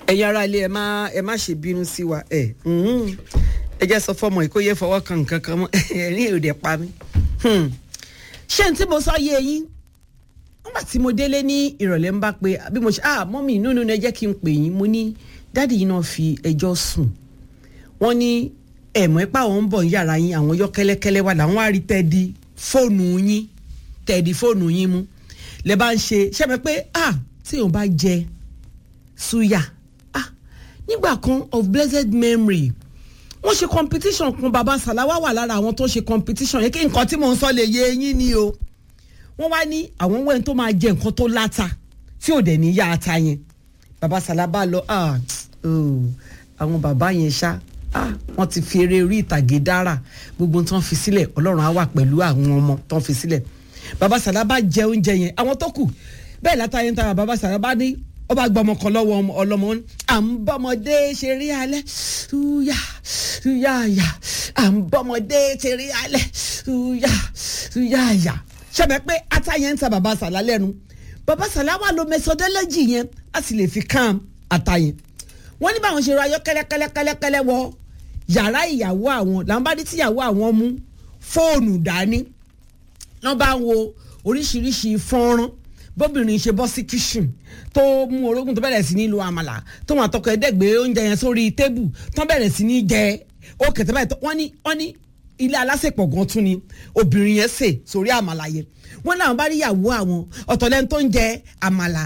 ẹ̀yin ará ilé ẹ má ẹ má ṣe bínú sí wa ẹ ẹ jẹ́ sọ fọmọ yìí kó yẹ fọwọ́ kan nǹkan kan mọ́ ẹ̀rín èrò dẹ̀ pa mí. ṣé n tí mo sọ yé yín nígbà tí mo délé ní ìrọ̀lẹ́ ń bá pé bí mo ṣe ah mọ́mì nínú ẹ jẹ́ kí n pè yín mo ní dáàdì yìí náà fi ẹjọ́ sùn wọ́n ní ẹ̀mọ́ ipá àwọn ń bọ̀ ń yàrá yín àwọn yọ kẹ́lẹ́kẹ́lẹ́ wà láwọn á rí tẹ́ẹ̀dì fóònù yín tẹ́ẹ̀dì fóònù yín mú lẹ́ bá ń ṣe ṣẹ́mi pé ah tí òun bá jẹ suya ah nígbà kan of blessed memory wọ́n ṣe competition kan baba salawa wà lára àwọn tó ṣe competition yẹn kí nǹkan tí mò ń sọ lè yé eyín ni o wọ́n wá ní àwọn wẹ́n tó máa jẹ nǹkan tó láta tí ò dẹ̀ ní yá ata yẹn baba salaba lọ ah oh, àwọn bàbá yẹn ṣá ah wọ́n ti fi eré orí ìtàgé dára gbogbo tó ń fi sílẹ̀ ọlọ́run á wà pẹ̀lú àwọn ọmọ tó ń fi sílẹ̀ baba salaba jẹ oúnjẹ yẹn àwọn tó kù bẹ́ẹ̀ látà yẹn tara baba salaba ní ọba gbọmọ kan lọ́wọ́ ọlọmọ à ń bọ́mọdé ṣeré alẹ́ ṣúyà ṣúyà yà à ń bọ́mọdé ṣeré alẹ́ ṣúyà ṣúyà yà ṣẹbẹ pé ata yẹn ń ta baba sàlá lẹ́nu baba sàlá wà ló methodology yẹn a sì lè fi kàn ata yẹn wọ́n ní báwọn ṣe ra ayọ́ kẹ́lẹ́kẹ́lẹ́kẹ́lẹ́ wọ yàrá ìyàwó àwọn làwọn bá dé tíyàwó àwọn mú fóònù dání wọ́n bá ń wo oríṣiríṣi fọ́nrán bóbìnrin ṣe bọ́ sí kitchen tó mú orógùn tó bẹ̀rẹ̀ sí ní lo àmàlà tó wọn àtọkọ ẹ̀ẹ́dẹ́gbẹ́ oúnjẹ yẹn sórí tébù tó bẹ̀rẹ̀ sí ní jẹ ó kẹ̀tẹ́ báyìí wọ́n ní wọ́n ní ilé alásèpọ̀ gan tún ni obìnrin yẹn sè sórí àmàlà yẹn wọ́n náà bá rí ìyàwó àwọn ọ̀tọ̀lẹ́ni tó ń jẹ àmàlà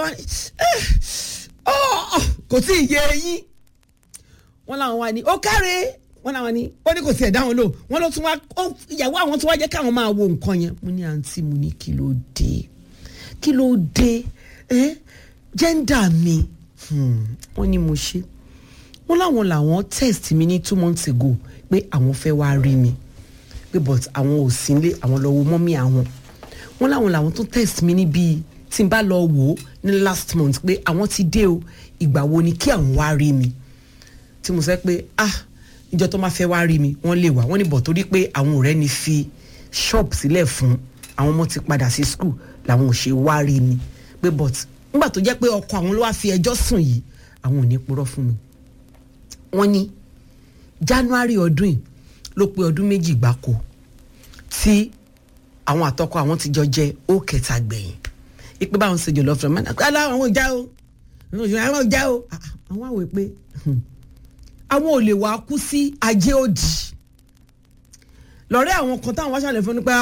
kò tí ì yé eyín wọ́n làwọn wá ní ó káre wọ́n làwọn ní ó ní kò sí ẹ̀dá wọn lò wọ́n ló tún wá ìyàwó àwọn tún wá jẹ́ káwọn máa wo nǹkan yẹn mo ní àǹtí mo ní kí ló dé kí ló dé ẹ jẹ́ndà mi wọ́n ní mo ṣe wọ́n láwọn làwọn test mi ní two months ago pé àwọn fẹ́ wá rí mi pé but àwọn ò sí nílé àwọn lọ wo mọ́mí àwọn wọ́n láwọn làwọn tún test mi ní bíi tí n bá lọ wò ó ní last month pé àwọn ti dé o ìgbà wo ni kí àwọn wá rí mi tí mo sọ pé ah níjọ́ tó máa fẹ́ wá rí mi wọ́n lè wá wọ́n ní bọ̀ torí pé àwọn ọ̀rẹ́ ni fi shop sílẹ̀ fún àwọn ọmọ ti padà sí school làwọn ò ṣe wá rí mi pé but nígbà tó jẹ́ pé ọkọ àwọn ló wá fi ẹjọ́ sùn yìí àwọn ò ní purọ́ fún mi. wọ́n ní january ọdún yìí ló pé ọdún méjì gbáko tí àwọn àtọkọ àwọn ti jọ jẹ ó kẹta gbẹ̀yìn ipe báwọn ṣe jọlọ fún mi àwọn ò já o àwọn ò já o àwọn àwọ̀ pé àwọn ò lè wá kú sí ajé òdì lọ́rẹ́ àwọn kan táwọn wá ṣàlẹ̀ fún ni pé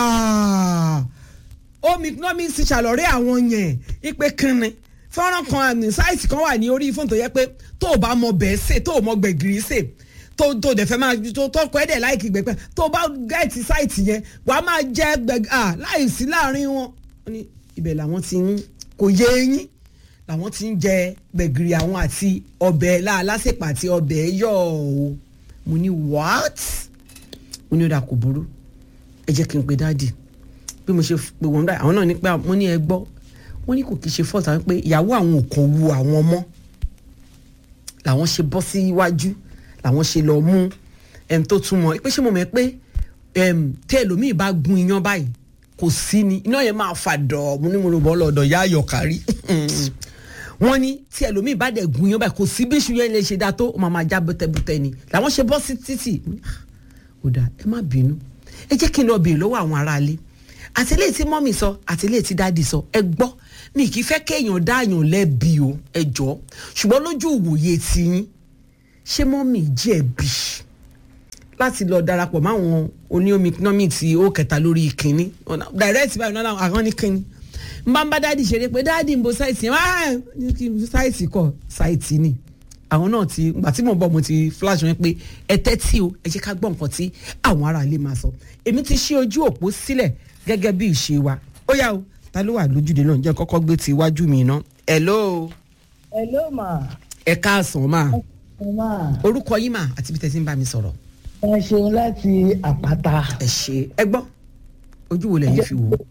omicron ti ṣàlọ́rẹ́ àwọn yẹn ipe kínni fọ́nrán kan àmì sáìtì kan wà ní orí fóònù tó yẹ pé tó o bá mọ bẹ́ẹ̀ sè tó o mọ gbẹ̀gìrì sè tó tó dẹ̀ fẹ́ máa tó tó kọ́ ẹ̀dẹ̀ láìkì gbẹ̀pẹ́ tó o bá gẹ̀ẹ́tì sáìtì yẹn wàá máa jẹ́ gbẹ̀gì à láì sí láàrin wọn. wọ́n ní ibẹ̀ làwọn ti ń kò yé eyín làwọn ti ń jẹ gbẹ̀gìrì àwọn àti ọbẹ̀ láàlásèpà àti ọbẹ̀ yọ̀ ọ́ mo ní what mo ní ó dà kò burú ẹ jẹ́ kí n pe dáàdì bí mo ṣe pè wọ́n báyìí àwọn náà ní pé wọ́n ní ẹ gbọ́ wọ́n ní kò kí ṣe fọ́ọ̀tà wọ́n pé ìyàwó àwọn ò kàn wu àwọn ọmọ làwọn ṣe bọ́ sí iwájú làwọn ṣe lọ mú ẹm tó túmọ̀ pé ṣé mo mọ̀ pé ẹm tẹ́ ẹlòmíì bá gun iyán báyìí kò sí ni iná yẹn máa fà dọ̀ mo ní mo lọ bọ́ lọ́dọ̀ yá ayọ̀ kárí wọ́n ní tí ẹlòmíì bá dẹ̀ gun iyán báyìí kò sí bí iṣu yẹn lè ṣe dáa tó ó máa máa já bẹ́tẹ́bẹ́tẹ́ ni làwọn ṣe bọ́ sí títì ó dà ẹ má bínú ẹ jẹ́ kí n lọ bèèrè lọ́wọ́ àwọn aráalé àtìlẹ́yìn tí mọ́mì sọ àtìlẹ́yìn tí dáàdì sọ ẹ gbọ́ mi kì í fẹ́ kéèyàn dáàyàn lẹ́bi o ẹ jọ ṣùgbọ́n lójú ìwòye tiyín ṣé mọ́mì jẹ̀bi láti lọ darapọ̀ máwọn oníomi economic tí ó kẹta lórí ìkíní direct báyìí náà àwọn ní kíní n bá ń bá dáàdì ṣeré pé dáàdì ń bo sáìtì yẹn wáá ní kí sáìtì kọ sáìtì ni àwọn náà ti gbà tí mo bọ̀ mo ti flash wọn pé ẹ tẹ́tí o ẹ jẹ́ ká gbọ́ nǹkan tí àwọn aráalé máa sọ èmi ti ṣí ojú òpó sílẹ̀ gẹ́gẹ́ bí ìṣe wa ó yá o ta ló wà lójúde náà jẹ́ kọ́kọ́ gbé ti iwájú mi ná. hello. hello ma. ẹ káàsán ma. ẹ ma. orúkọ yín mà àti bí tẹ̀sí ń bá mi sọ̀rọ̀. ẹ ṣeun láti àpáta. ẹ ṣe ẹ gbọ́ ojú wo lẹ́yìn fi wò.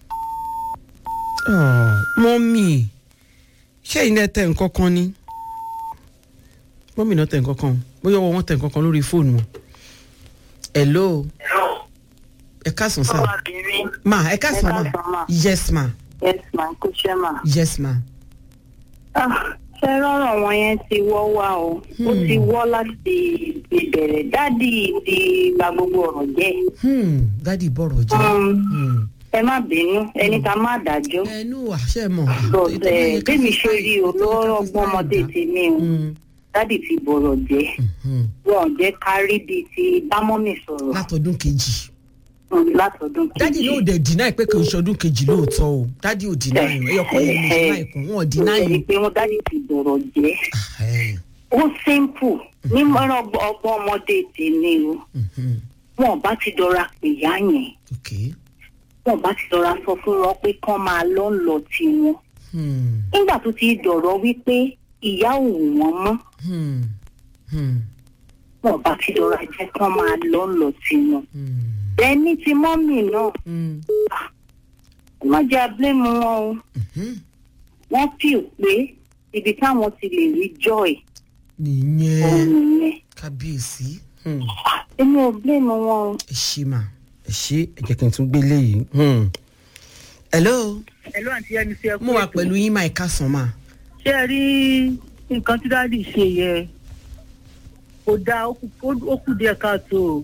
mọ́mì ṣé ìyẹn tẹ nǹkan kan ni mọ́mì náà tẹ nǹkan kan bóyá ọwọ́ wọn tẹ nǹkan kan lórí fóònù wọn. hello. ẹ káàsán sá. ma ẹ káàsán ma. yes ma. yes ma kò ṣe ma. yes ma. ah ṣe rọrọ wọn yẹn ti wọ́ wá o ó ti wọ́ láti ìbẹ̀rẹ̀ dádì ti gba gbogbo ọ̀rọ̀ jẹ́ Hmm, dádì bọ̀rọ̀ jẹ́. Um, Hmm. ẹ má bínú ẹni ká má dájọ́ ẹnu àṣẹ mọ̀. bọ̀dẹ̀ bẹ́mi ṣe rí o lọ́rọ̀ ọgbọ́n ọmọdé tèmi o Hmm, dádì ti bọ̀rọ̀ jẹ́ hmm. wọn ò jẹ́ kárí bíi ti bámọ́mì sọ̀rọ̀ látọdún kejì. um, látọdún dádì kejì náà dẹ̀ dínà pé kò ń ṣọdún kejì lóòótọ́ o dádì ò dínà yìí ẹyọkọ yẹn ló dínà ìkùn wọn ò dínà ẹni yìí. pé wọn dádì ti bọ̀rọ̀ jẹ́ ó simple ní mọ́rọ̀ ọgbọ́n ọmọdé tèmi o wọn ò bá ti dọra pè yá yẹn ok. wọn ò bá ti dọra sọ fún wọn pé kán máa lọ ń lọ tiwọn Hmm, nígbà tó ti dọ̀rọ̀ wípé ìyá ò wù wọ́n mọ́ hmm, hmm, wọn ò bá ti dọra jẹ́ kán máa lọ ń lọ tiwọn hmm, ẹni tí mọ́mì náà hmm, wọ́n jẹ́ abúlému wọn o hmm. wọ́n fi pé ibi táwọn ti lè rí joy òun nìyẹn nìyẹn kábíyèsí. Hmm. èmi ò blému wọn o. ẹ ṣí mà ẹ ṣí ẹ jẹ́ kí n tún gbé léyìí. Hmm. hello ẹ̀lú àǹtí ẹni sí ẹkú mo wà pẹ̀lú yín máa ẹ̀ka sàn máa. ṣé ẹ rí nǹkan tí dáàdì ṣe yẹ kò dáa ó kù- ó kù díẹ̀ káàtó o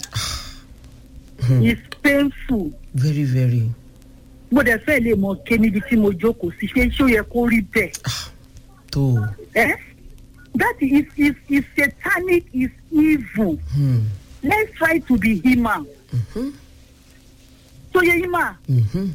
it's painful very very. mo dẹ̀ fẹ́ lè mọ ké níbi tí mo jókòó sí ṣé ṣó yẹ kó rí bẹ́ẹ̀ tó o. ẹ́ that is is is satanic is evil Hmm. let's try to be human Mhm. so yẹ human Mhm.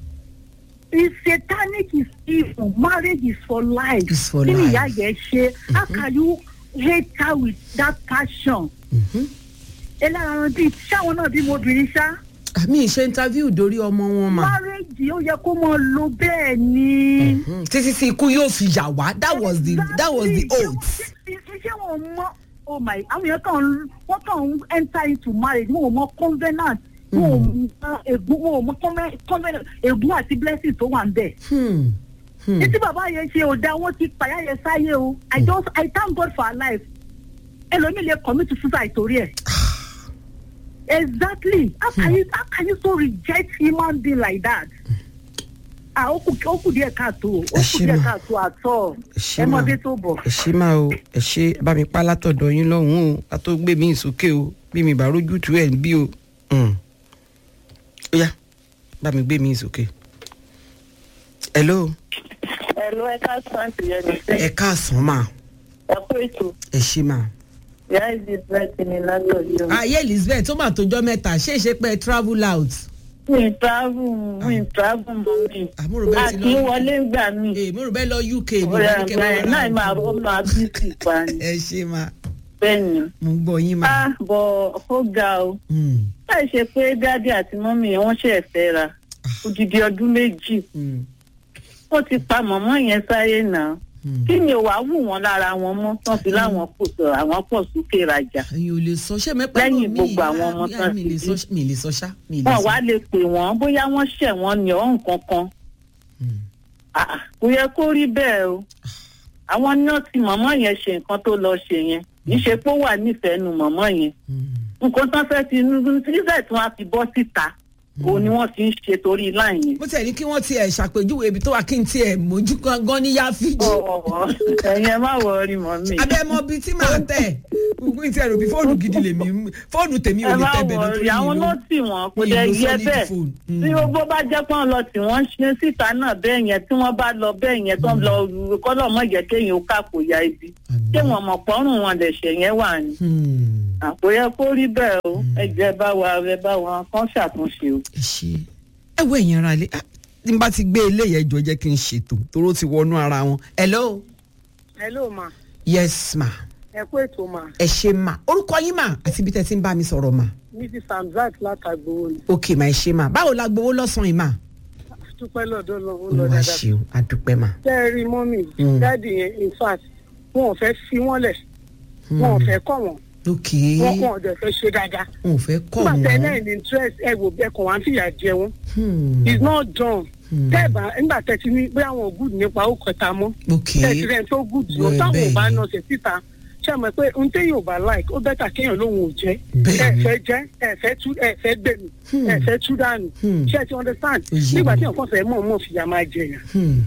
is satanic is evil marriage is for life Is for kí ni life. ìyá yẹn ṣe how can you hate her with that passion Mhm. ẹ lára wọn bíi ṣáwọn náà bí mo bìnrin ṣá àmì ìṣe interview dórí ọmọ wọn mà. marriage ó yẹ kó mọ lo bẹ́ẹ̀ ni. Mhm. títí tí ikú yóò fi yà wá that was the that was the oath. ṣé wọn mọ oh my àwọn yẹn kàn wọn kàn ń enter into marriage wọn ò mọ covenant wọn ò mọ ègún wọn ò mọ conven- covenant ègún àti blessing tó wà ń bẹ̀. Hmm. Hmm. títí bàbá yẹn ṣe ò da wọn ti pàyà yẹn sáyé o i just i thank God for her life ẹlòmíì lè commit suicide torí ẹ. exactly how can you how can you so reject human being like that. ah ó kù ó kù díẹ̀ káàtó ó Ẹ kù ṣé díẹ̀ ma. káàtó àtọ̀ Ẹ ṣé ẹ mọ ma. bí tó bọ̀. ẹ ṣe máa o ẹ ṣe bá mi pa látọ̀dọ̀ yín lọ́hùn-ún o a tó gbé mi sókè o bí mi bá rójú tu ẹ̀ ń bí o. Hmm. ó yá bá mi gbé mi sókè. hello ẹ̀lú ẹ̀ka sáǹtì yẹn ní ẹ káàsán mà ẹ̀kú ètò ẹ ṣe mà. ìyá elizabeth ní látọ̀jú. ayé elizabeth tó mà tójọ́ mẹ́ta ṣé ìṣe pé ẹ travel out. mi travel mi travel mọ́ mi àmúrò bẹ́ẹ̀ ti àti lọ wọlé gbà mí. ee mo rò bẹ́ẹ̀ lọ uk ni ọ̀rẹ́ wọ́n ní kẹ́ àgbà bá ẹ̀ náà máa ó máa bí sí pa ni. ẹ ṣe mà bẹ́ẹ̀ ni. mo ń gbọ́ yín mà. a bọ̀ ó ga o. Hmm. láì ṣe pé dádì àti mọ́mì yẹn wọ́n ṣe fẹ́ ra odidi ọdún méjì Hmm. wọ́n ti pa mọ̀mọ́ yẹn sáyé náà Hmm. kí ni ò wá wù wọ́n lára wọn mọ́ wọ́n fi láwọn pò sọ àwọn pọ̀ sókè rajà ẹ̀yin ò lè sọ ṣé mẹ́pẹ́ Lẹ́yìn gbogbo àwọn ọmọ tán mi ti lè bí. sọ mi lè sọ ṣá mi lè wọn sọ. wá lè pè wọ́n bóyá wọ́n ṣẹ̀ wọ́n ní ọ̀hún kankan Hmm. Ah, ah, kò yẹ kó rí bẹ́ẹ̀ o àwọn náà ti mọ̀mọ́ yẹn ṣe nǹkan tó lọ ṣe yẹn kì í ṣe pé ó wà nífẹ̀ẹ́ nu mọ̀mọ́ yẹn Hmm. nǹkan tán fẹ́ ti níbẹ̀ tí wọ́n á fi bọ́ síta òun ni wọ́n ti ń ṣe torí láì yẹn. bó tiẹ̀ ní kí wọ́n tiẹ̀ ṣàpèjúwe ibi tó wà kí n tiẹ̀ mójú gan ní yáfíjì. ọ̀wọ̀ ẹ̀yin ẹ má wọrí mọ́ mi. abẹ́ mọ bíi tí màá tẹ̀ gbogbo ìtì ẹ̀rọ bíi fóònù gidi lèmi ń- fóònù tèmi ò ẹ lè má tẹ̀ bẹ̀ náà wọrí àwọn náà tì wọ́n kò mi dẹ̀ ìlú yẹ solid bẹ́ẹ̀ phone. Mm. tí gbogbo bá jẹ́ pọ́n lọ tí wọ́n ṣe síta náà bẹ́ẹ̀ yẹn tí wọ́n bá lọ bẹ́ẹ̀ yẹn tó ń lọ kọ́lọ̀ mọ́ jẹ́ kéèyàn ó kápò ya ibi ṣé wọn mọ̀ pọ́rùn wọn lè ṣe yẹn wà ní. àpò yẹ kó rí bẹ́ẹ̀ o ẹ jẹ́ bá wa ẹ bá wa kán ṣàtúnṣe o. ẹ ṣe ẹ wo ẹ̀yìn ara lé tí n bá ti gbé eléyìí ẹjọ́ jẹ́ kí n ṣètò toró ti wọnú ara wọn. hello hello ma yes ma ẹ kú ètò ma ẹ ṣe ma orúkọ yín mà àti ibi tẹ́ ti ń bá mi sọ̀rọ̀ mà mrs hamzat látàgbowó ni ok mà ẹ ṣe ma báwo la gbowó lọ́sàn-án yìí mà. dúpẹ́ lọ́dọ̀ lọ́wọ́ lọ olúwa dáadáa. ṣeun adúpẹ́ mà. tẹ́ ẹ rí mọ́mì Mm. dáàdì yẹn in fact wọn ò fẹ́ fi wọ́n lẹ̀ wọn ò fẹ́ kọ́ wọn ok wọn kàn ọ̀dọ̀ fẹ́ ṣe dáadáa. n ò fẹ́ kọ́ nígbà tẹ́ wọn. náà ní interest ẹ wò bẹ́ẹ̀ kàn wá ń fìyà jẹ wọn Hmm. it's not done. Hmm. tẹ́ ẹ bá nígbà tẹ́ ti ní bóyá àwọn good nípa ó kẹta mọ́ ok tẹ́ ẹ ti rẹ̀ tó good lọ Bẹ́ẹ̀ táwọn ò bá bẹ́ẹ̀ nà ṣe síta ṣe àmọ́ pé ohun téèyàn ò bá like ó bẹ́tà kéèyàn lóhun ò jẹ́ Bẹ́ẹ̀ ẹ ni. fẹ́ jẹ́ ẹ fẹ́ tú ẹ fẹ́ gbẹ̀mí Hmm. ẹ fẹ́ tú dànù Hmm. ṣé ẹ ti understand Ó yé nígbà mi. tí nǹkan fẹ́ mọ̀ mọ̀ fìyà máa jẹyàn Hmm.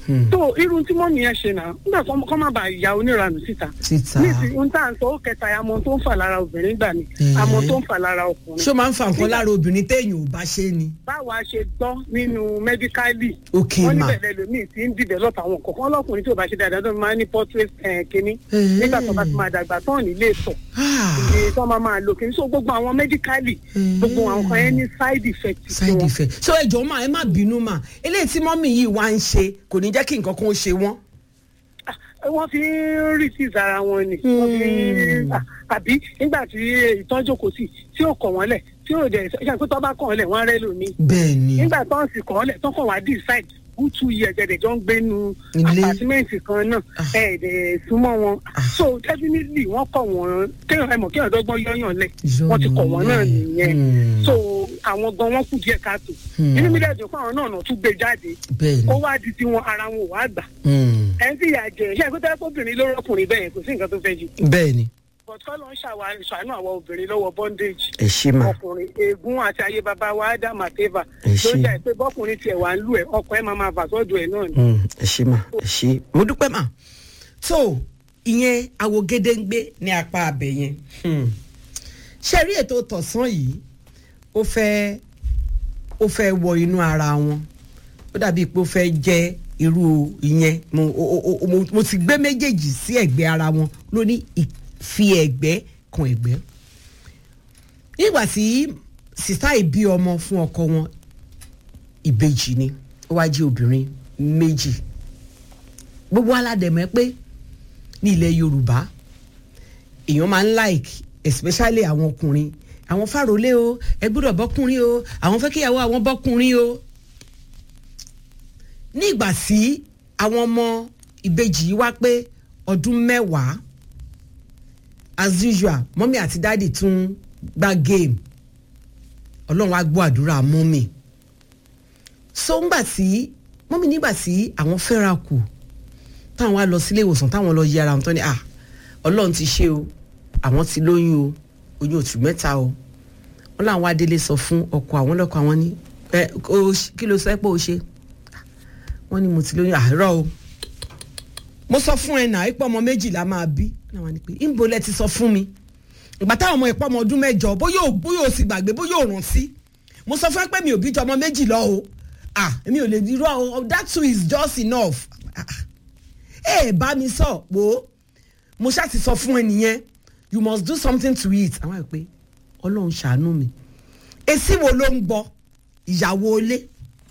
tó irun tí mọ́mí yẹn ṣe náà nígbà tó kọ́ má bàa ya oníranù síta síta nísìnyí ohun tá à ń sọ ó kẹta àmọ́ tó ń fà lára obìnrin gbà ní Eh. àmọ́ tó ń fà lára ọkùnrin ṣé ó máa ń fa nǹkan lára obìnrin téèyàn ò bá ṣe ni. báwa ṣe gbọ́ nínú mẹ́díkálì ok wọ́n ma níbẹ̀ lẹ́lòmíì tí ń develop àwọn kọ̀ọ̀kan ọlọ́kùnrin tí ò bá ṣe dáadáa tó máa ń ní portrait eh, kínní Eh. nígbà tó bá ti máa dàgbà tán nílé ìtọ̀ Ah, iye tó máa máa lò kínní so gbogbo àwọn mẹ́díkálì Eh. gbogbo àwọn kan yẹn ní side effect sí side wọn. effect so ẹ jọ̀ọ́ ma ẹ má bínú ma eléyìí tí mọ́mì yìí wá ń ṣe kò ní jẹ́ kí nǹkan kan ó ṣe wọ́n. Ah, wọ́n fi ń receive ara wọn ni wọ́n fi ń ah, àbí nígbà tí ìtọ́jú kò sí tí ò kọ̀ wọ́n lẹ̀ tí ò dẹ̀ ṣe àpótọ́ bá kọ̀ wọ́n lẹ̀ wọ́n rẹ́ lómi bẹ́ẹ̀ ni nígbà tó ń sì kọ̀ wọ́n lẹ̀ tó kọ̀ wá decide who two years ẹ̀dẹ̀ jọ ń gbé nu Ilé. apartment kan náà Ah. ẹ̀ẹ́dẹ̀ súnmọ́ wọn Ah. so definitely wọ́n kọ̀ wọ́n kéèyàn ẹ̀mọ̀ kéèyàn dọ́gbọ́n yọ́yàn lẹ̀ wọ́n ti kọ̀ wọ́n náà Yọ́yàn lẹ̀. nìyẹn Hmm. so àwọn gan wọn kù díẹ̀ káàtó Hmm. inú mi dẹ̀ dùn pé àwọn náà náà tún gbé jáde bẹ́ẹ̀ kó ni wá di tiwọn ara wọn ò wá gbà Hmm. ẹ ń fìyà jẹ ṣé ẹgbẹ́ tẹ́lẹ̀ obìnrin ló rọ́kùnrin bẹ́ẹ̀ kò sí nǹkan tó fẹ́ jù bẹ́ẹ̀ ni but kọ́ ló ń ṣàwa- ṣàánú àwọn obìnrin lọ́wọ́ bondage ẹ ṣe ma ọkùnrin eegun àti ayé baba wa adam àtẹ́fà Ẹ ló ṣé. jà pé bọ́kùnrin tiẹ̀ wà ń lù ẹ̀ ọkọ̀ ẹ̀ máa máa bà sọ́dọ̀ ẹ̀ náà ni. Hmm, ẹ ṣe ma ẹ ṣe mo dúpẹ́ ma so ìyẹn awo gédéǹgbé ní apá abẹ yẹn Hmm. ṣe rí ètò tọ̀sán yìí ó fẹ́ ó fẹ́ wọ inú ara wọn ó dàbí pé ó fẹ́ jẹ́ irú ìyẹn mo o- o- o- mo- mo ti gbé méjèèjì sí ẹ̀gbẹ́ ara wọn lóní ìfi ẹ̀gbẹ́ kan ẹ̀gbẹ́ nígbà tí sista yìí bí ọmọ fún ọkọ wọn ìbejì ni ó wá jẹ́ obìnrin méjì gbogbo aládẹ̀mẹ́ pé ní ilẹ̀ yorùbá èèyàn máa ń like especially àwọn ọkùnrin àwọn fàrólé o ẹ gbọ́dọ̀ bọ́kùnrin o àwọn fẹ́ kíyàwó àwọn bọ́kùnrin o ní ìgbà tí àwọn ọmọ ìbejì yìí wá pé ọdún mẹ́wàá as usual mọ́mí àti dáàdì tún gbá game ọlọ́run á gbọ́ àdúrà mọ́mí so ńgbà tí mọ́mí nígbà tí àwọn fẹ́ra kù táwọn wá lọ sílé ìwòsàn táwọn lọ yẹ ara wọn tán ni ah ọlọ́run ti ṣe o àwọn ti lóyún o oyún oṣù mẹ́ta o wọ́n làwọn adélé sọ fún ọkọ àwọn lọ́kọ àwọn ní ẹ o ṣ- kí ló sọ pé o ṣe wọ́n ní mo ti lóyún àárọ̀ o mo sọ fún ẹ náà ipò ọmọ méjìlá máa bí náà wọ́n ní pé ìbò lẹ ti sọ fún mi ìgbà táwọn ọmọ ìpọ́ ọmọ ọdún mẹ́jọ bóyá ò bóyá ò sì gbàgbé bóyá ò rántí mo sọ fún ẹ pé mi ò bí ju ọmọ méjì lọ o ah èmi ò lè dirọ́ o that too is just enough ah ẹ ẹ bá mi sọ wo mo ṣáà ti sọ fún ẹ nìyẹn you must do something to it àwọn ẹ pé ọlọ́run ṣàánú mi èsì wo ló ń gbọ́ ìyàwó ilé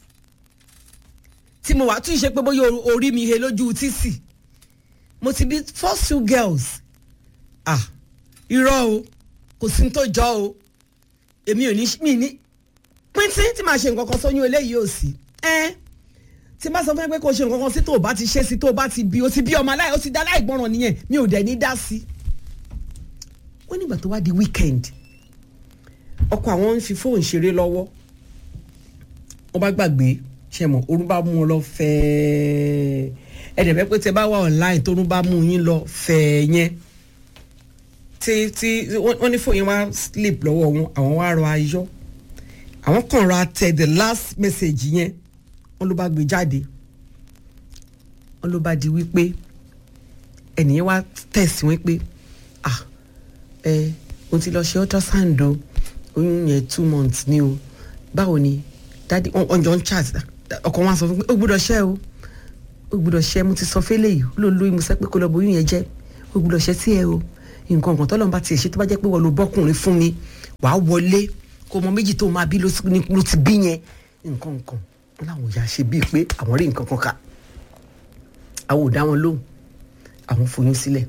tí mo wà tún ṣe pé bóyá o- orí mi he lójú títì mo ti bí first two girls ah irọ́ o kò sí ní tó jọ o èmi ò ní mi ní píntín tí màá ṣe nǹkan kan sóyún eléyìí ò sí ẹ tí n bá sọ fún ẹ pé kò ṣe nǹkan kan sí tó o bá ti ṣe sí tó o bá ti bí o ti bí ọmọ aláì o ti dá aláìgbọràn nìyẹn mi ò dẹ̀ ní dá sí. wọ́n nígbà tó wá di weekend ọkọ àwọn ń fi fóònù ṣeré lọ́wọ́ wọ́n bá gbàgbé ṣe mọ̀ orun bá mú wọn lọ fẹ́ẹ́ ẹ̀dẹ̀ bẹ́ẹ̀ pé tẹ bá wà online torun bá mú yín lọ fẹ́ẹ́ yẹn tí tí wọ́n wọ́n ní fóònù yẹn wá sleep lọ́wọ́ wọn àwọn wá rọ ayọ́ àwọn kan ra tẹ the last message yẹn wọ́n ló bá gbé jáde wọ́n ló bá di wípé ẹnìyẹn wá tẹ̀sí wọn pé ah ẹ o ti lọ ṣe ultrasound o oyún yẹn two months ni o báwo ni dadi wọn jọ ń chat ọkọ wọn sọ fún mi ó gbọ́dọ̀ ṣẹ́ o ó gbọ́dọ̀ ṣẹ́ mo ti sọ fẹ́lẹ̀ yìí ó ló lóyún mo sẹ́ pé kó lọ bóyún yẹn jẹ́ ó gbọ́dọ̀ ṣẹ́ tí ẹ o nǹkan kan tọ́lọ́mùbá tiẹ̀ ṣe tó bá jẹ́ pé wọ́n lo bọ́kùnrin fún mi wàá wọlé kó ọmọ méjì tó máa bí ló ti- ni- ló ti bí yẹn nǹkan kan wọn làwọn ìyá ṣe bíi pé àwọn rí nǹkan kan kà àwọn ò dá wọn lóhùn àwọn foyún sílẹ̀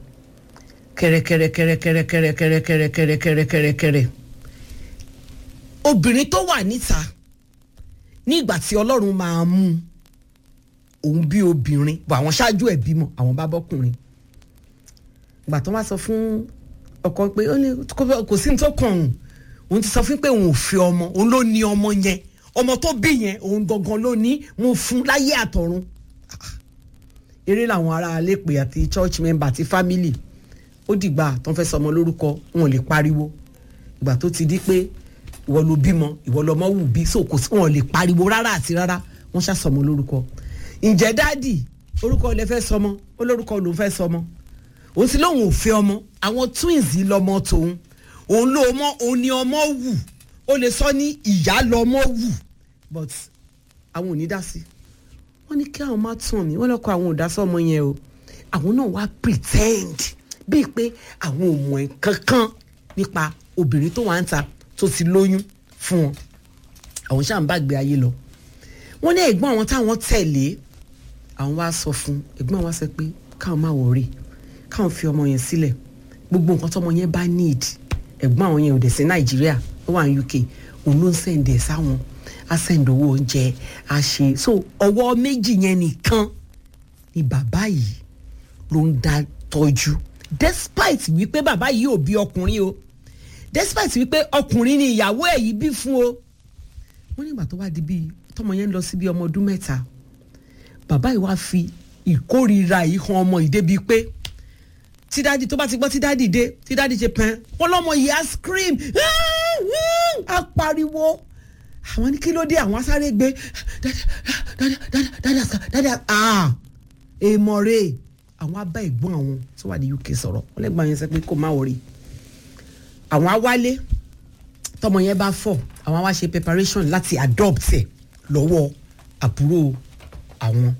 kẹrẹkẹrẹkẹrẹkẹrẹkẹrẹkẹrẹkẹrẹkẹrẹ obìnrin tó wà níta ní ìgbà tí ọlọ́run máa mú un, òun bí obìnrin bọ̀ àwọn ṣáájú ẹ̀ bímọ àwọn bá bọ́kùnrin ìgbà tó wá sọ fún ọkọ pé ó ní kó- kò sí ní tó kàn òun òun ti sọ fún pé òun ò fi ọmọ òun ló ní ọmọ yẹn ọmọ tó bí yẹn òun gangan ló ní mo fún láyé àtọ̀run eré làwọn ará alépè àti church member àti family ó dìgbà tó ń fẹ́ sọmọ lórúkọ wọn ò lè pariwo ìgbà tó ti di pé ìwọ ló bímọ ìwọ lọmọ wù bí so kò sí wọn ò lè pariwo rárá àti rárá wọn ṣàsọmọ lórúkọ ǹjẹ́ dáàdì orúkọ lẹ fẹ́ sọmọ olórúkọ lòún fẹ́ sọmọ òun sì lóun ò fẹ́ ọmọ àwọn twins yìí lọmọ tòun òun ló mọ òun ni ọmọ wù ó lè sọ ní ìyá lọmọ wù but àwọn ò ní dá sí wọ́n ní kí àwọn má tàn mí wọ́n lọ́kọ àwọn ò dá sọ́mọ yẹn o àwọn náà wá pretend bíi pé àwọn ò mọ̀ ẹ́ kankan nípa obìnrin tó wà ń ta tó ti lóyún fún wọn àwọn ṣáà ń bá gbé ayé lọ wọ́n ní ẹ̀gbọ́n àwọn táwọn tẹ̀lé àwọn wá sọ fún ẹ̀gbọ́n àwọn wá sọ pé káwọn má wọrí káwọn fi ọmọ yẹn sílẹ̀ gbogbo nǹkan tọmọ yẹn bá need ẹ̀gbọ́n àwọn yẹn ò dẹ̀ sí nàìjíríà ó wà ní uk òun ló ń sẹ̀ǹdẹ̀ sáwọn á sẹ̀ǹdẹ̀ owó oúnjẹ á ṣe so ọwọ́ méjì yẹn nìkan ni bàbá yìí ló ń dá tọ́jú despite wípé bàbá yìí ò bí ọkùnrin o despite wípé ọkùnrin ni ìyàwó ẹ̀ yìí bí fún o wọ́n nígbà tó wá di bíi tọmọ yẹn ń lọ sí bíi ọmọ ọdún mẹ́ta bàbá yìí wá fi ìkórìíra yìí han ọmọ yìí débi pé tí dáàdi tó bá ti gbọ́ tí dáàdi dé tí dáàdi ṣe pẹ́ẹ́n wọ́n lọ́mọ yìí á scream á pariwo àwọn ní kí ló dé àwọn asáré gbé dáàdi dáàdi dáàdi ah èèmọ̀ rè àwọn abá ẹ̀gbọ́n àwọn tó wà ní uk sọ̀rọ̀ wọ́n lẹ́gbọ́n yẹn sọ pé kó má wọrí àwọn á wálé tọmọ yẹn bá fọ̀ àwọn á wá ṣe preparation láti adopt ẹ̀ lọ́wọ́ àbúrò àwọn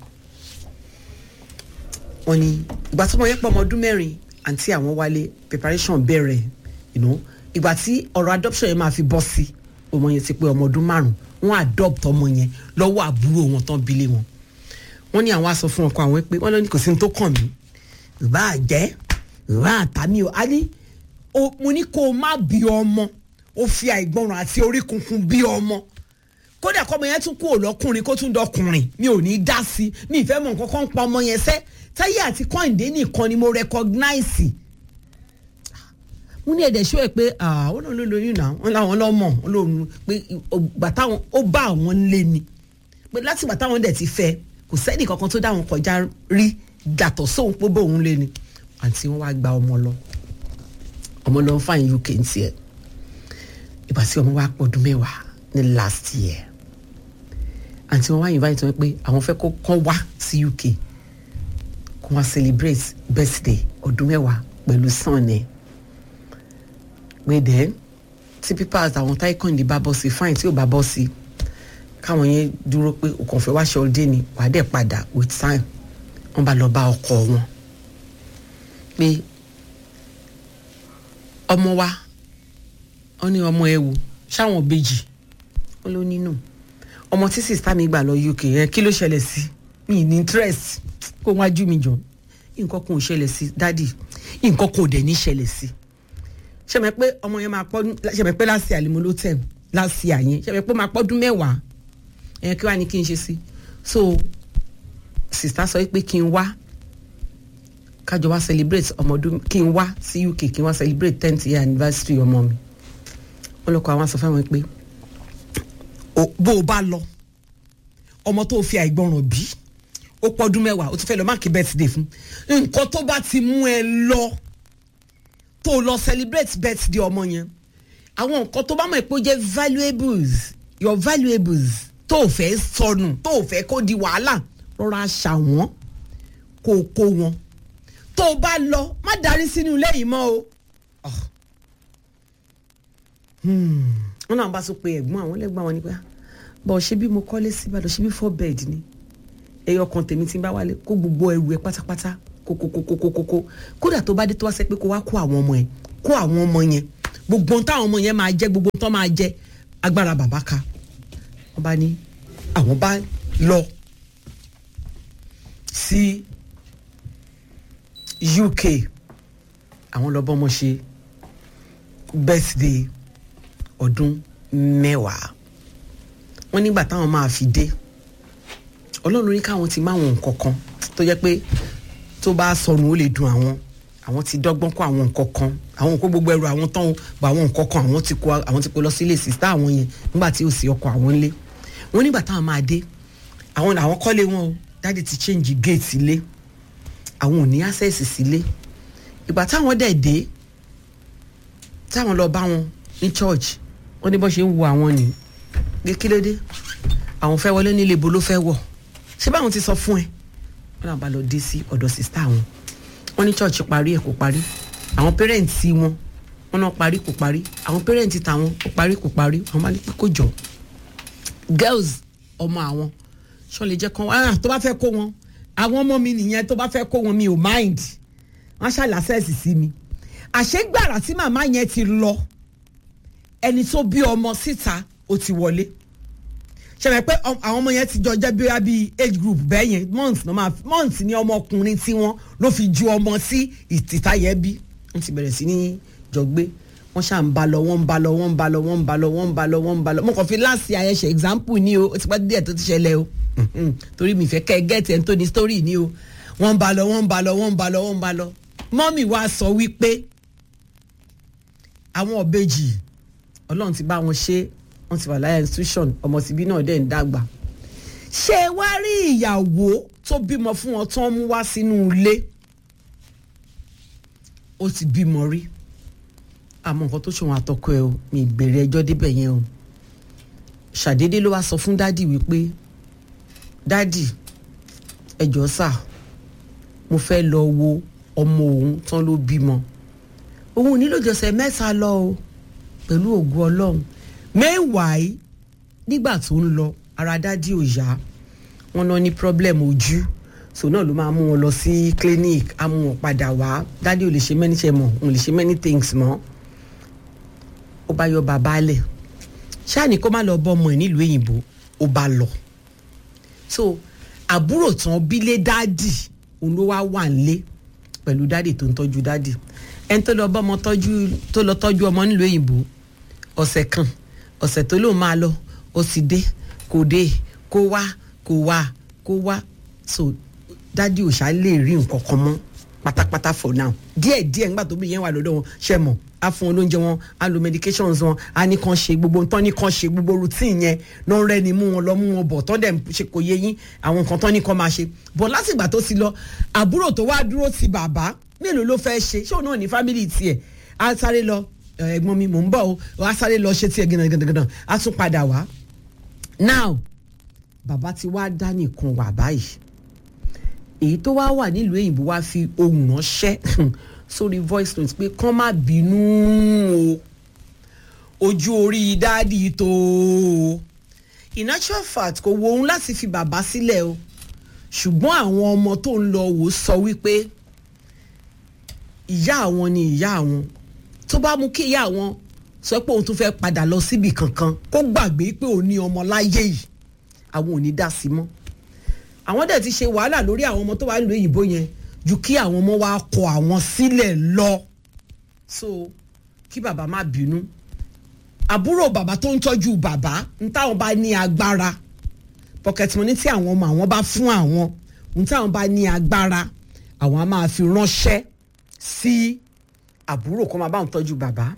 wọ́n ní ìgbà tọmọ yẹn pọ̀ ọmọ ọdún mẹ́rin àǹtí àwọn wálé preparation bẹ̀rẹ̀ you know ìgbà tí ọ̀rọ̀ adoption yẹn máa fi bọ́ sí ọmọ yẹn ti pé ọmọ ọdún márùn wọ́n adopt ọmọ yẹn lọ́wọ́ àbúrò wọn tán bílé wọn wọ́n ní àwọn aṣọ fún ọkọ àwọn pé wọ́n lọ ní kò sí ní tó kàn mí ìbá àjẹ́ ìbá àtàmì o a ní mo ní kó o má bí ọmọ ó fi àìgbọràn àti orí kunkun bí ọmọ kódà kọ́mọ yẹn tún kú òlọ́kùnrin kó tún dọkùnrin mi ò ní dá sí mi ìfẹ́ mọ̀ nǹkan kan pa ọmọ yẹn sẹ́ táyé àti kọ́hìndé nìkan ni mo recognize mo ní ẹ̀dẹ̀ ṣó ẹ̀ pé ó lóun ló lóyún náà wọ́n láwọn lọ́mọ̀ ó lóun pé gbàtà wọn ó bá àwọn lé ni pé láti gbàtà wọn dẹ̀ ti fẹ́ kò sẹ́ni kankan tó dá wọn kọjá rí dàtọ̀ sóhun pé bóun lé ni àǹtí wọn wá gba ọmọ lọ ọmọ lọ ń fàyín uk ń tiẹ̀ ìgbà tí ọmọ wa pọ̀ ọdún mẹ́wàá ní last year àǹtí wọn wá invite wọn pé àwọn fẹ́ kó kán wá sí uk kó wá celebrate birthday ọdún mẹ́wàá pẹ̀lú son ẹ̀ pé then tí pípa àtàwọn táìkọ̀ǹdì bá bọ́ sí fine tí ò bá bọ́ sí káwọn yẹn dúró pé òkàn fẹ́ wá ṣe ọdẹ ni wàá dẹ̀ padà with time wọ́n bá lọ bá ọkọ wọn pé ọmọ wa wọ́n ní ọmọ ẹ wò ṣáwọn bèjì wọ́n ló nínú ọmọ tí sista mi gbà lọ uk yẹn kí ló ṣẹlẹ̀ sí mi ní interest kó wájú mi jọ nǹkan kan ò ṣẹlẹ̀ sí dádì nǹkan kan ò dẹ̀ ní ṣẹlẹ̀ sí ṣẹ̀mẹ̀ pé ọmọ yẹn máa pọ́ ṣẹ̀mẹ̀ pé láti àlìmọ́ ló tẹ̀ láti àyẹn ṣẹ̀mẹ̀ pé máa pọ́dún mẹ́wàá ẹ̀yẹn kí wàá ní kí n ṣe sí so sista sọ pé kí n wá kájọ wá celebrate ọmọdún kí n wá sí uk kí n wá celebrate tenth year anniversary ọmọ mi wọn lọ kọ àwọn sọ fáwọn pé bó o bá lọ ọmọ tó fi àìgbọràn bí ó pọ́dún mẹ́wàá ó tún fẹ́ lọ máàkì birthday fún nǹkan tó bá ti mú ẹ lọ tó lọ celebrate birthday ọmọ yẹn àwọn nǹkan tó bá mọ̀ pé ó jẹ́ valuables your valuables tó o fẹ́ sọnù tó o fẹ́ kó di wàhálà rọra ṣà wọ́n kó o kó wọn tó o bá lọ má darí sínú ilé yìí mọ́ o. wọ́n náà bá tún pe ẹ̀gbọ́n àwọn lẹ́gbọ́n àwọn nípa bọ̀ ṣé bí mo kọ́lé sí ìbàdàn ṣé bí four bed ni ẹyọ kan tèmi ti ń bá wálé kó gbogbo ẹrù ẹ pátápátá kókókókókókó kódà tó bá dé tó wá sẹ́ pé kó wá kó àwọn ọmọ ẹ kó àwọn ọmọ yẹn gbogbo ohun táwọn ọmọ yẹn máa jẹ gbogbo ohun tó máa jẹ agbára bàbá ka wọ́n bá ní àwọn bá lọ sí uk àwọn lọ bọ́mọ ṣe birthday ọdún mẹ́wàá wọ́n nígbà táwọn máa fi dé ọlọ́run ní káwọn ti máwọn nǹkan kan tó jẹ́ pé tó bá sọnù ó lè dùn àwọn àwọn ti dọ́gbọ́n kó àwọn nǹkan kan àwọn nǹkan gbogbo ẹrù àwọn tán bá àwọn nǹkan kan àwọn ti kó àwọn ti kó lọ sílé sísá àwọn yẹn nígbà tí ó sì ọkọ àwọn ńlé wọ́n nígbà táwọn máa dé àwọn àwọn kọ́lé wọn o dáàdi ti change gate ilé àwọn ò ní access sílé ìgbà táwọn dẹ̀ dé táwọn lọ bá wọn ní church wọ́n ní bọ́ ṣe ń wo àwọn ni pé kí ló dé àwọn fẹ́ wọlé nílé ibo ló fẹ́ wọ̀ ṣé báwọn ti sọ fún ẹ wọn náà bá lọ dé sí ọ̀dọ̀ sista wọn wọn ní church parí ẹ̀ kò parí àwọn pẹ́rẹ́ǹtì wọn wọn náà parí kò parí àwọn pẹ́rẹ́ǹtì tàwọn kò parí kò parí àwọn máa ní pé kò jọ girls ọmọ àwọn ṣọ́ lè jẹ́ kán ah tó bá fẹ́ kó wọn àwọn ọmọ mi nìyẹn tó bá fẹ́ kó wọn mi ò mind wọ́n ṣàlàsẹ́ẹ̀sì sí mi àṣegbàrà tí màmá yẹn ti lọ ẹni tó bí ọmọ síta ó ti wọlé ṣẹlẹ̀ pé ọ- àwọn ọmọ yẹn ti jọ jẹ́ bí bí age group bẹ́ẹ̀ yẹn month náà máa month ni ọmọkùnrin tí wọ́n ló fi ju ọmọ sí ìtìta yẹn bí wọ́n ti bẹ̀rẹ̀ sí ní jọ gbé wọ́n ṣáà ń ba lọ wọ́n ń ba lọ wọ́n ń ba lọ wọ́n ń ba lọ wọ́n ń ba lọ wọ́n ń ba lọ mo kàn fi láàsì àyẹ̀ṣẹ̀ example ni o ó ti pẹ́ díẹ̀ tó ti ṣẹlẹ̀ o Mhm. torí mi fẹ́ kẹ́ ẹ gẹ́tì ẹ̀ ń tó ní story ni o wọ́n ń ba lọ wọ́n ń ba lọ wọ́n ń ba lọ wọ́n ń ba lọ mọ́mì wa sọ wípé àwọn ọ̀bẹ́jì ọlọ́run ti bá wọn ṣe wọ́n ti wà láyà institution ọmọ tìbí náà dẹ̀ ń dàgbà ṣé ẹ wá rí ìyàwó tó bímọ fún wọn tó ń mú wá sínú ilé ó ti bímọ rí àmọ́ nǹkan tó ṣòwò àtọkọ ẹ o mi ìbèrè ẹjọ́ débẹ̀ yẹn o ṣàdédé ló wá sọ fún dádì wípé dádì ẹjọ́ sà mo fẹ́ lọ wo ọmọ òun tán ló bímọ òun ò nílò jọ̀sẹ̀ mẹ́ta lọ o pẹ̀lú ògùn ọlọ́run meanwhile nígbà tó ń lọ ara dádì ò yá wọn náà ní problem ojú so náà ló máa mú wọn lọ sí clinic á mú wọn padà wá dádì ò lè ṣe many ṣe mọ òun lè ṣe many things mọ́ ó bá yọ bàbá lẹ̀ ṣáàní kó má lọ bọ́ ọmọ ẹ̀ nílùú òyìnbó ó bá lọ so àbúrò tán bílé dádì òun ló wá wà nílé pẹ̀lú dádì tó ń tọ́jú dádì ẹni tó lọ bọ́mọ tọ́jú tó lọ tọ́jú ọmọ nílùú òyìnbó ọ̀sẹ̀ kan ọ̀sẹ̀ tó lóun máa lọ ó sì dé kò dé kó wá kó wá kó wá so dádì ò ṣá lè rí nǹkan kan mọ́ pátápátá for now díẹ̀ díẹ̀ nígbà tó bí yẹn wà lọ́dọ̀ wọn ṣe mọ̀ á fún wọn lóúnjẹ wọn á lo medications wọn á ní kàn ṣe gbogbo nǹkan ní kàn ṣe gbogbo routine yẹn náà rẹ́ ni mú wọn lọ mú wọn bọ̀ tọ́ dẹ̀ ṣe kò yé yín àwọn nǹkan tán ní kàn máa ṣe bọ̀ látìgbà tó ti lọ àbúrò tó wá dúró ti bàbá mélòó ló fẹ́ ṣe ṣé òun náà ní family tiẹ̀ á sáré lọ "Ẹ, ẹ̀gbọ́n mi mò ń bọ̀ o á sáré lọ ṣe tiẹ̀ gànàgànàgànà á tún padà wá now bàbá ti wá dá nìkan wà báyìí èyí tó wá wà nílùú òyìnbó wá fi ohùn ránṣẹ́ sórí voice note pé kán má bínú o ojú orí dáàdì tó o in actual fact kò wo òun láti fi bàbá sílẹ̀ o ṣùgbọ́n àwọn ọmọ tó ń lọ wò sọ wípé ìyá àwọn ni ìyá àwọn tó bá mú kí ìyá àwọn sọ pé òun tún fẹ́ padà lọ síbi kankan kó gbàgbé pé òun ní ọmọ láyé yìí àwọn ò ní dá sí mọ́ àwọn dẹ̀ ti ṣe wàhálà lórí àwọn ọmọ tó wà nílùú òyìnbó yẹn ju kí àwọn ọmọ wa kọ àwọn sílẹ̀ lọ so kí bàbá má bínú àbúrò bàbá tó ń tọ́jú bàbá ń táwọn bá ní agbára pocket money tí àwọn ọmọ àwọn bá fún àwọn ń táwọn bá ní agbára àwọn á máa fi ránṣẹ́ sí àbúrò kó máa bá wọn tọ́jú bàbá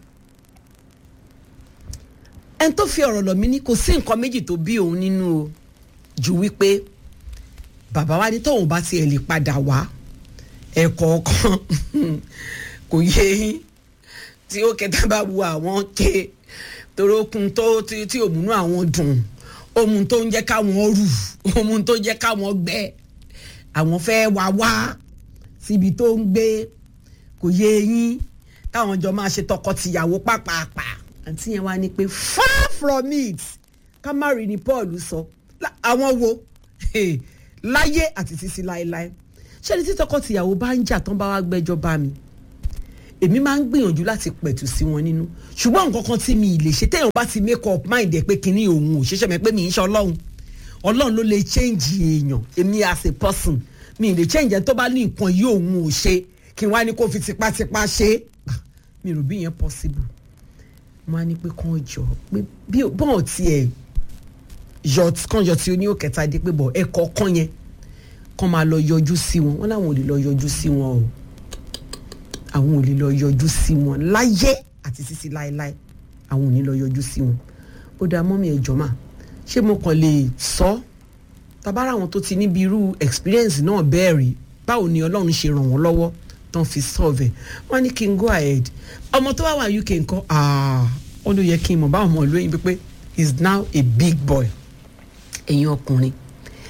ẹni tó fi ọ̀rọ̀ lọ̀ mí ní kò sí nǹkan méjì tó bí òun nínú o ju wípé bàbá wa ní tóun bá tiẹ̀ lè padà wá ẹ̀kọ́ kan kò yé yín tí ó kẹta bá wu àwọn ké torókun tó tí tí òmùnú àwọn dùn òmùn tó ń jẹ́ káwọn rù òmùn tó ń jẹ́ káwọn gbẹ àwọn fẹ́ wá wá síbi tó ń gbé kò yé yín táwọn jọ máa ṣe tọkọ-tìyàwó pàpàpà àǹtí yẹn wá ní pé far from it ká má rí ni Paul sọ Lá- àwọn wo Hey, láyé àti títí láéláé ṣé ní tí tọkọ-tìyàwó bá ń jà tán bá wá gbẹ́jọ́ bá mi èmi máa ń gbìyànjú láti pẹ̀tù sí wọn nínú ṣùgbọ́n nǹkan kan tí mi ì lè ṣe téèyàn bá ti make up mind ẹ̀ pé kinní òun ò ṣeéṣe mi pé mi ń ṣe ọlọ́run ọlọ́run ló lè change èèyàn èmi as a person mi ì lè change ẹ̀ tó bá ní nǹkan yìí òun ò ṣe kí n wá ní kó fi tipátipá ṣe é Ah, mi rò bí yẹn possible mo á ní pé kàn jọ pé bí bọ́ọ̀ tiẹ̀ yọ kàn yọ tí oní òkẹta dé pé bọ̀ ẹ̀kọ́ kan yẹn kàn máa lọ yọjú sí wọn wọn làwọn ò lè lọ yọjú sí wọn o àwọn ò lè lọ yọjú sí wọn láyé àti sísí láéláé àwọn ò ní lọ yọjú sí wọn ó dáa mọ́mí ẹ̀jọ̀ mà ṣé mo kàn lè sọ tabara àwọn tó ti níbi irú experience náà bẹ́ẹ̀ rí báwo ni ọlọ́run ṣe ràn wọ́n lọ́wọ́ tán fi solve ẹ̀ wọ́n ní kí n go ahead ọmọ tó wà wà UK nǹkan ó ló yẹ kí n mọ̀ báwọn ọmọ ìlú òyìnbó pé he is now a big boy ẹ̀yin ọkùnrin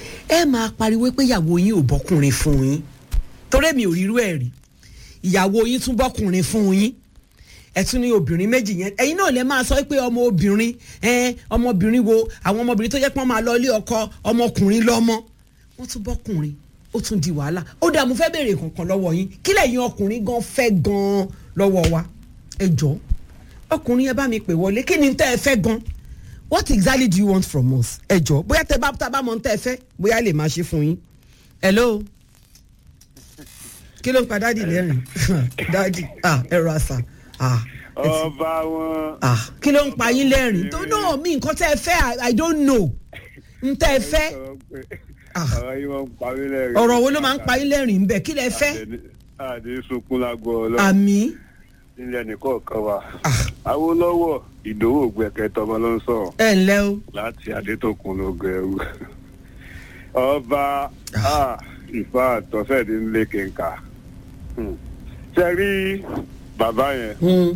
ẹ máa pariwo pé ìyàwó yín ò bọ́kùnrin fún yín torí mi ò rírú ẹ̀ rí ìyàwó yín tún bọ́kùnrin fún yín ẹ tún ní obìnrin méjì yẹn ẹ̀yin náà lè máa sọ pé ọmọ obìnrin ẹ ọmọbìnrin wo àwọn ọmọbìnrin tó yẹ pé wọ́n máa lọ ilé ọkọ ọmọkùnrin lọ́mọ wọ́n tún bọ́kùnrin ó tún di wàhálà ó dàá mo fẹ́ béèrè kankan lọ́wọ́ yín kí lẹ́yìn ọkùnrin gan fẹ́ gan lọ́wọ́ wa ẹ jọ ọkùnrin ẹ bá mi pè wọlé kí ni tẹ́ ẹ fẹ́ gan what exactly do you want from us ẹ jọ bóyá tẹ bá tá a bá mọ tẹ́ ẹ fẹ́ bóyá lè máa ṣe fún yín hello kí ló ń pa dáàdì lẹ́rìn dáàdì ah ẹ̀rọ àṣà ah ẹ ti- ọba wọn. ah kí ló ń pa yín lẹ́rìn tó náà mi nǹkan tẹ́ ẹ fẹ́ I- i don't know n tẹ́ ẹ fẹ́ Ah. ọ̀rọ̀ yìí wọ́n ń parí lẹ́rìn. ọ̀rọ̀ wo ló máa ń pa yín lẹ́rìn bẹ́ẹ̀ kí lẹ fẹ́ àdé sunkún lágbo ọlọ́run àmì nílẹ̀ nìkọ̀ọ̀kan wa. Ah. awolowo ìdòwò gbẹ̀kẹ́ tọmọ ló ń sọ̀rọ̀ ẹ ǹlẹ́ o láti adétòkun ló gẹrù. ọba ah, ìfà àtọ́fẹ́ẹ̀dì ń lé kẹ̀ǹkà. ṣe rí bàbá yẹn Hmm,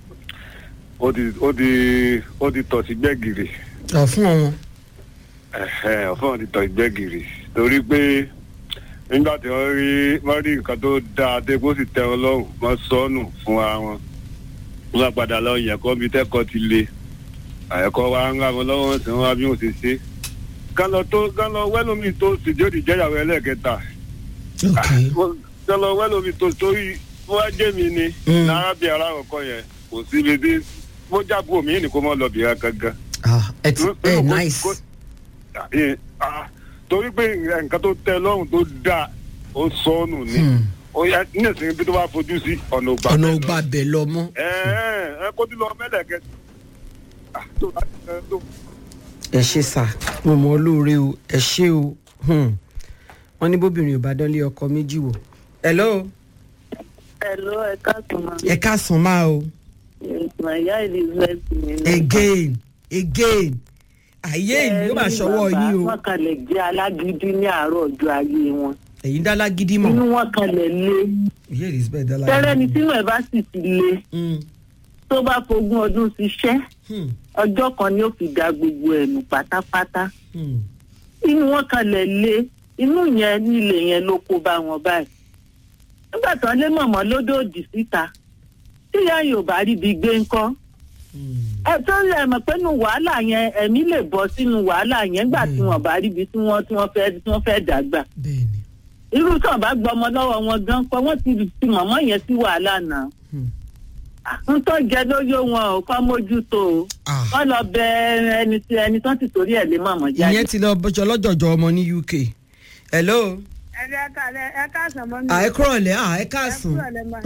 ó ti ó ti ó ti tọ̀ sí gbẹ̀gìrì. ọ̀ fún wọn Ẹ̀hẹ̀, ọ̀fọ́n ti tọ̀ ìgbẹ́gìrì torí pé nígbà tí wọ́n rí wọ́n rí nǹkan tó dáa dé kó sì tẹ́ wọn lọ́rùn wọ́n sọnù fún ara wọn wọ́n padà lọ yẹ̀kọ́ bíi tẹ́kọ̀ọ́ ti le àyẹ̀kọ́ wa ń ra wọn lọ́wọ́ sí wọn wá bí wọ́n ṣe ṣe kán lọ tó kán lọ wẹ́lómi tó sì jóde jẹ́yàwó ẹlẹ́ẹ̀kẹta ok kán lọ wẹ́lómi tó torí wọ́n á jẹ́ mi ni Mm. náírà aláwọ̀kọ́ yẹn kò sí ibi tí mo jábọ̀ mí ní kó mọ́ lọ bìíra gangan ah ẹ ti ẹ nice Ẹ, ah, torí pé nǹkan tó tẹ́ lọ́rùn tó dáa ó sọnù ni Hmm, ó yá nísìnyí bí tó bá fojú sí ọ̀nà ògbà ọ̀nà bẹ́ẹ̀ lọ. ògbà bẹ̀ lọ mọ́ ẹ ẹ ẹ kó tí lọ mẹ́lẹ̀kẹ́ Ah, tó bá ti ẹ tó. ẹ ṣe sà mo mọ olóore o ẹ ṣe o Hmm. wọ́n ní bóbìnrin ò bá dánlé ọkọ méjì wò hello Hello, ẹ káàtó máa. ẹ káàsán máa o Màyá Elizabeth mi ní. again again àyè ìlú yóò máa ṣọwọ́ yín o Wọ́n kalẹ̀ jẹ́ alágídí ní àárọ̀ ọjọ́ ayé wọn. ẹ̀yin dálá gidi Inú mọ̀ wọn kalẹ̀ lé. ìyá elizabeth dálá Tẹ́lẹ̀ ni tínú ẹ̀ bá sì ti le Hmm, tó bá fogún ọdún ṣiṣẹ́ hmm, ọjọ́ kan ni ó fi da gbogbo ẹ̀ nù pátápátá. hmm. Inú wọn kalẹ̀ lé. Inú yẹn nílé yẹn ló kó bá wọn báyìí. Nígbà tán lé mọ̀mọ́ lódòdì síta. Tíyá yóò bá rí ibi gbé ńkọ́. ẹ tó ń lẹ mọ̀ pé nu wàhálà yẹn ẹ̀mí lè bọ́ sínú wàhálà yẹn gbà tí wọ́n bá ríbi tí wọ́n tí wọ́n fẹ́ tí wọ́n fẹ́ dàgbà bẹ́ẹ̀ni irú tí wọ́n bá gbọ́ ọmọ lọ́wọ́ wọn gan pé wọ́n ti ti mọ̀mọ́ yẹn sí wàhálà náà Hmm. n tó jẹ lóyó wọn ò kọ́ mójútó o Ah. wọ́n lọ bẹ ẹni tí ẹni tó ti torí ẹ̀ lé mọ̀mọ́ jáde. ìyẹn ti lọ bọjọ lọ́jọ̀jọ̀ ọmọ ní uk hello ẹ̀rẹ́ ẹ̀ka ẹ̀ka sọ̀mọ́ mi. à ẹ kúrọ̀ lẹ́ à ẹ káàsán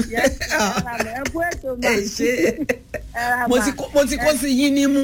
ẹ kú ètò ẹ máa. ṣe mo ti kó mo ti kó sí yín nímú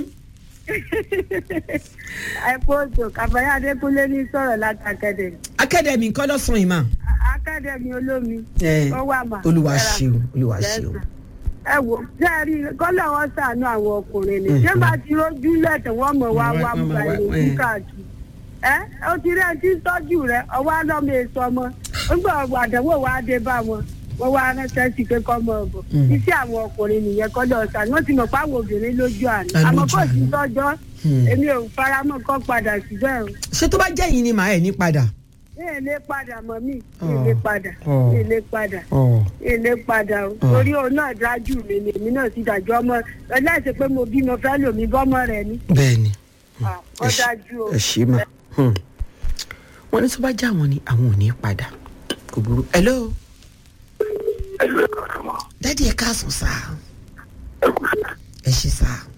ẹ kú ètò kàfáyà adékúnlé ní sọ̀rọ̀ láti akademi akademi nǹkan lọ́sàn-án yìí mà akademi olómi ẹ ó wà mà. olúwa Ẹ ra. ṣeun olúwa ṣeun ẹ wò ṣé ẹ rí kọ́lọ̀ wọn ṣàánú àwọn ọkùnrin ni ṣé bá ti rójú lẹ́tọ̀ wọ́n mọ̀ wá Wọ́n wá wá- mú wọ́n wá- ìròyìn ẹ̀. káàkiri ẹ ó ti rí ẹni tí ń tọ́jú rẹ ọwọ́ alọ́mọ èso ọmọ nígbà ọgbà àdánwò wa dé bá wọn wọ́n wá ránṣẹ́ sí pé kọ́ mọ̀ ọ̀bọ̀ Mm. iṣẹ́ àwọn ọkùnrin nìyẹn kọ́lọ̀ ṣàánú wọ́n ti mọ̀ pé àwọn obìnrin lójú àná Ah, àmọ́ lójú kò sí àná. tọ́jọ́ Hmm. èmi ò faramọ́ kọ́ padà síbẹ̀ o ṣé tó bá jẹ́ yín ni màá ẹ̀ ní padà mi ì lè padà mọ́ mi mi ì Oh. lè padà Oh. mi ì lè padà ọ̀ ilé padà o Ah. torí òun náà dájú mi ni èmi náà sì dájú ọmọ ẹlẹ́sìn pé mo bí mo fẹ́ lò mí bọ́mọ rẹ ni bẹ́ẹ̀ ni Ah, ó ẹ ṣe- dájú o. ẹ ṣe mà Hmm. wọ́n ní tó bá jẹ́ àwọn ni àwọn ò ní padà kò burú hello ẹlú ẹ̀ka ọ̀sán mọ́ dádì ẹ káàsán sá ẹ kú sí ẹ ṣe sá